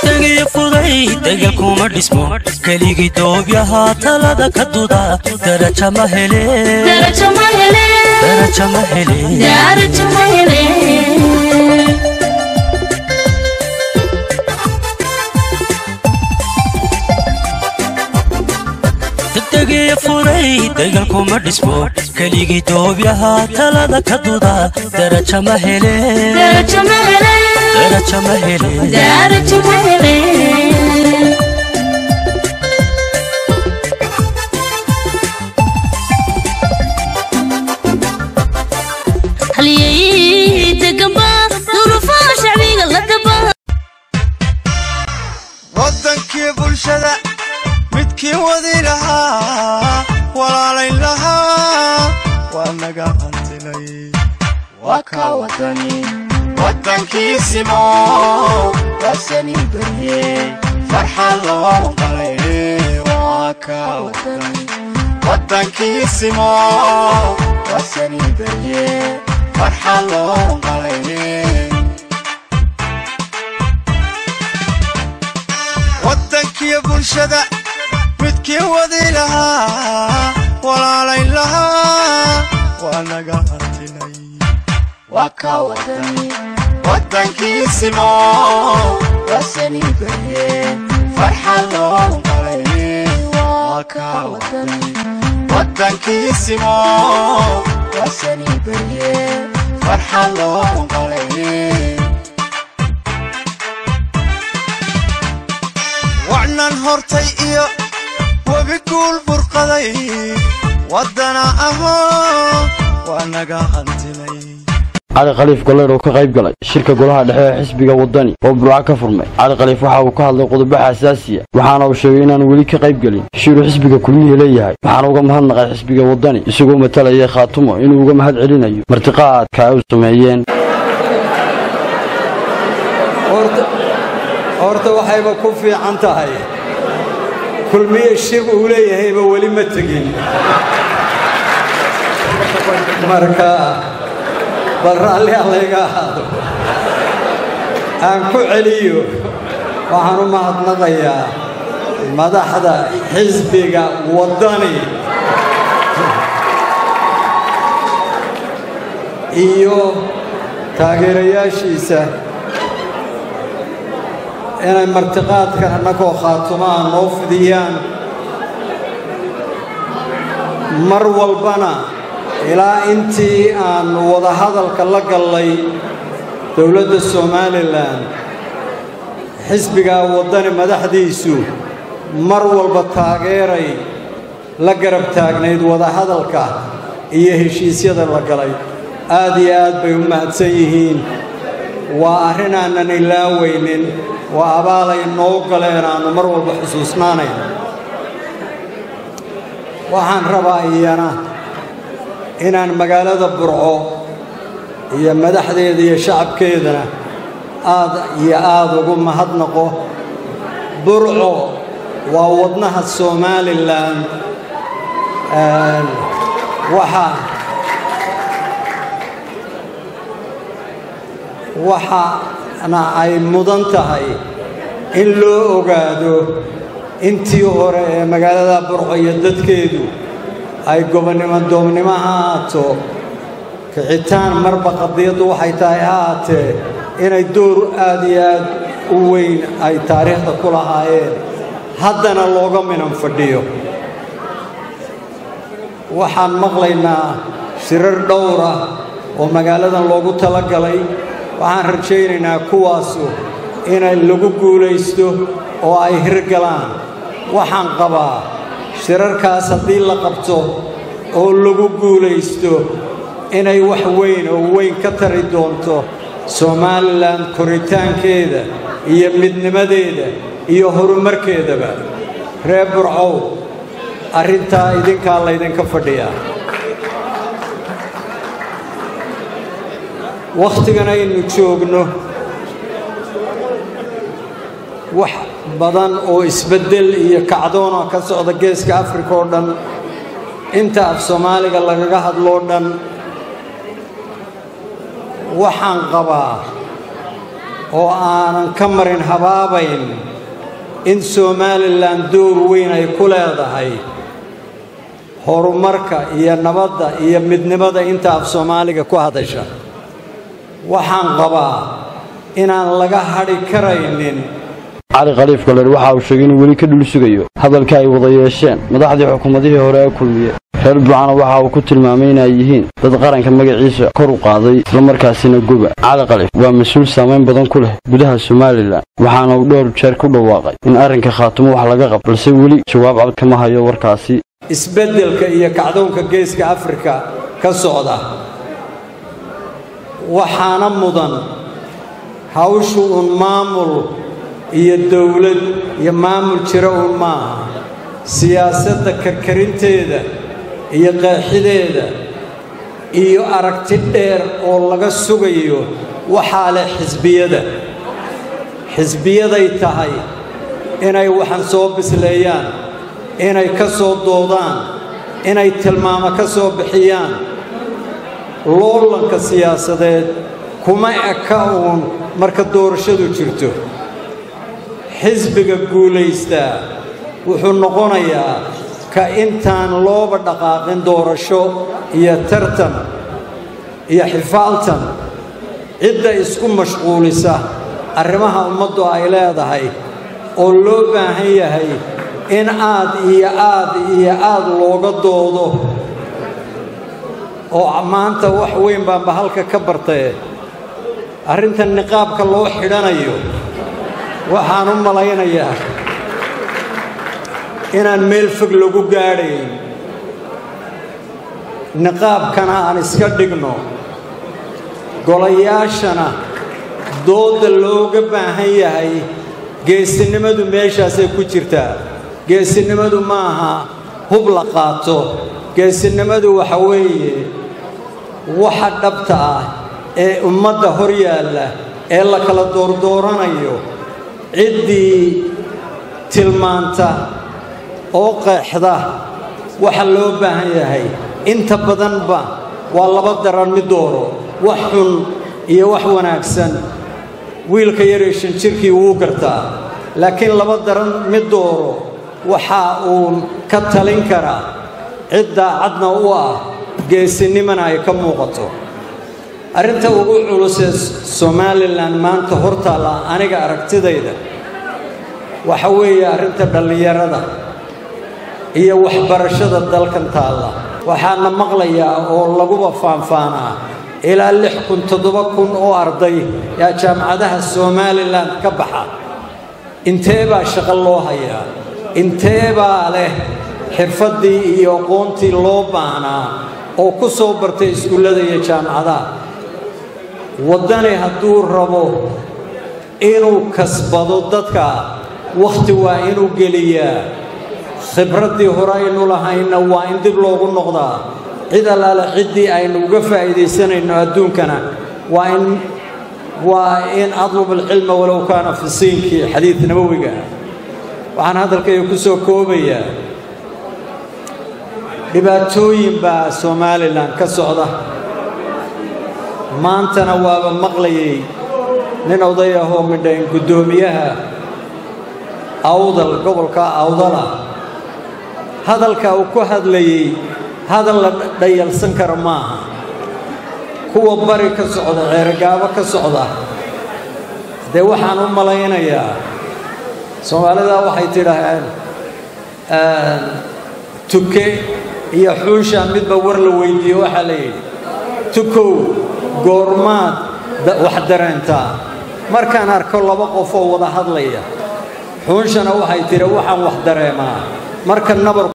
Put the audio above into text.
degdegii fuday degal kuma dhismo keligii doobyahaa talada ka duda daraja ma hele darajo ma hele daraja ma hele darajo ma hele degdegii fuday degal kuma dhismo keligii doobyahaa talada ka duda daraja ma hele darajo ma hele daraja ma hele darajo ma hele halyeeyey deganba duruufaha shacbiga la daba waddankii bulshada midkii wadi lahaa walaalayn lahaa waa naga hantilay waa kaa wadani waddankiisimo waasani barye farxad loo qalay waa kaa wadani waddankiisimo waasani barye farxad loo qalay waddankiyo bulshada midkii wadi lahaa walaalayn lahaa waa naga hantilay waa kaa wadani waddankiisimo waasani barye farxad loo qalay waa kaa wadani waddankiisimo waasani barye farxad loo qalay wacnan hortay iyo webi guul burqaday waddana ahoo waa naga hantilay cali khaliif golleer oo ka qayb galay shirka golaha dhexe ee xisbiga waddani oo burca ka furmay cali khaliif waxa uu ka hadlay qodobo xasaasiya waxaana uu sheegay inaanu weli ka qayb gelin shiru xisbiga kulmihii leeyahay waxaana uga mahadnaqay xisbiga waddani isagoo matalaya khaatumo inuu uga mahad celinayo martiqaadka ay u sameeyeen horta waxayba ku fiican tahay kulmiye shir uu leeyahayba weli ma tegin marka bal raalli allayga ahaado aan ku celiyo waxaan u mahadnaqayaa madaxda xisbiga waddani iyo taageerayaashiisa inay martiqaadkan annagoo khaatumaa noo fidiyaan mar walbana ilaa intii aan wadahadalka la gallay dowladda somalilan xisbigaa waddani madaxdiisu mar walba taageeray la garab taagnayd wadahadalka iyo heshiisyada la galay aad iyo aad bay u mahadsan yihiin waa arrin aanan ilaaweynin waa abaalay noo galeen aannu mar walba xusuusnaanayn waxaan rabaa iyana inaan magaalada burco iyo madaxdeeda iyo shacabkeedana aad iyo aad ugu mahadnaqo burco waa wadnaha somalilan waxa waxaana ay mudan tahay in loo ogaado intii hore ee magaalada burco iyo dadkeedu ay gobonnimo doobnimo ha haato kicitaan marba qadiyaddu waxay tahay ha haatee inay door aad iyo aad u weyn ay taariikhda ku lahaayeen haddana looga minan fadhiyo waxaan maqlaynaa shirar dhowr ah oo magaaladan loogu talagalay waxaan rajaynaynaa kuwaasu inay lagu guulaysto oo ay hirgalaan waxaan qabaa shirarkaas haddii la qabto oo lagu guulaysto inay wax weyn oo weyn ka tari doonto somalilan koritaankeeda iyo midnimadeeda iyo horumarkeedaba reer burcow arrintaa idinkaa laydinka fadhiyaa wakhtigan aynu joogno wax badan oo isbeddel iyo kacdoona ka socda geeska afrika oo dhan inta af soomaaliga lagaga hadloo dhan waxaan qabaa oo aanan ka marin habaabayn in somalilan door weyn ay ku leedahay horumarka iyo nabadda iyo midnimada inta af soomaaliga ku hadasha waxaan qabaa inaan laga hadhi karaynin cali khaliif galer waxa uu sheegay inuu weli ka dhul sugayo hadalka ay wada yeesheen madaxdii xukuumadihii hore ee kulmiye reer burcana waxa uu ku tilmaamay inay yihiin dad qaranka magaciisa kor u qaaday islamarkaasina goba cali khaliif waa mas-uul saamayn badan ku leh gudaha somalilan waxaana uu dhowr jeer ku dhawaaqay in arrinka khaatumo wax laga qabo balse weli jawaab cad kama hayo warkaasi isbeddelka iyo kacdoonka geeska afrika ka socda waxaana mudan hawshu uun maamul iyo dowlad iyo maamul jira uun maaha siyaasadda karkarinteeda iyo qeexideeda iyo aragti dheer oo laga sugayo waxaa leh xisbiyada xisbiyaday tahay inay waxan soo bisleeyaan inay ka soo doodaan inay tilmaamo ka soo bixiyaan loolanka siyaasadeed kuma eka uun marka doorashadu jirto xisbiga guulaystaa wuxuu noqonayaa ka intaan looba dhaqaaqin doorasho iyo tartan iyo xifaaltan cidda isku mashquulisa arrimaha ummaddu ay leedahay oo loo baahan yahay in aad iyo aad iyo aad looga doodo oo maanta wax weyn baanba halka ka bartee arrintan niqaabka loo xidhanayo waxaan u malaynayaa inaan meel fog lagu gaadhayn niqaabkana aan iska dhigno golayaashana doodda looga baahan yahay geesinimadu meeshaasay ku jirtaa geesinimadu ma aha hub la qaato geesinimadu waxa weeye waxa dhabta ah ee ummadda hor yaalla ee la kala doordooranayo ciddii tilmaanta oo qeexda waxa loo baahan yahay inta badanba waa laba daran mid dooro wax xun iyo wax wanaagsan wiilka yaree shan jirkii wuu gartaa laakiin laba daran mid dooro waxa uun ka talin karaa cid daacadna u ah geesinimana ay ka muuqato arrinta ugu culusee somalilan maanta hortaalla aniga aragtidayda waxa weeye arrinta dhallinyarada iyo waxbarashada dalkan taalla waxaana maqlayaa oo laguba faanfaanaa ilaa lix kun toddoba kun oo arday yaa jaamacadaha somalilan ka baxa intee baa shaqo loo hayaa intee baa leh xirfaddii iyo aqoontii loo baahnaa oo ku soo bartay iskuullada iyo jaamacadaha waddani hadduu rabo inuu kasbado dadka wakhti waa inuu geliyaa khibraddii hore aynu lahayna waa in dib loogu noqdaa cid allaale ciddii aynu uga faa'iidaysanayno adduunkana waa in waa in adlub alcilma walow kaana fi siinkii xadiid nabowiga waxaan hadalkayga ku soo koobayaa dhibaatooyin baa somalilan ka socda maantana waaba maqlayay nin oday ahoo midhayn guddoomiyaha awdal gobolka awdala hadalka uu ku hadlayey hadal la dhayalsan kara maaha kuwa bari ka socda ceergaabo ka socda dee waxaan u malaynayaa soomaalida waxay tidhaahaan tuke iyo xuusha midba war la weydiiyo waxaa la yidhi tukow goormaad wax dareentaa markaan arko laba qof oo wada hadlaya xuunshana waxay tidhi waxaan wax dareemaa marka nabar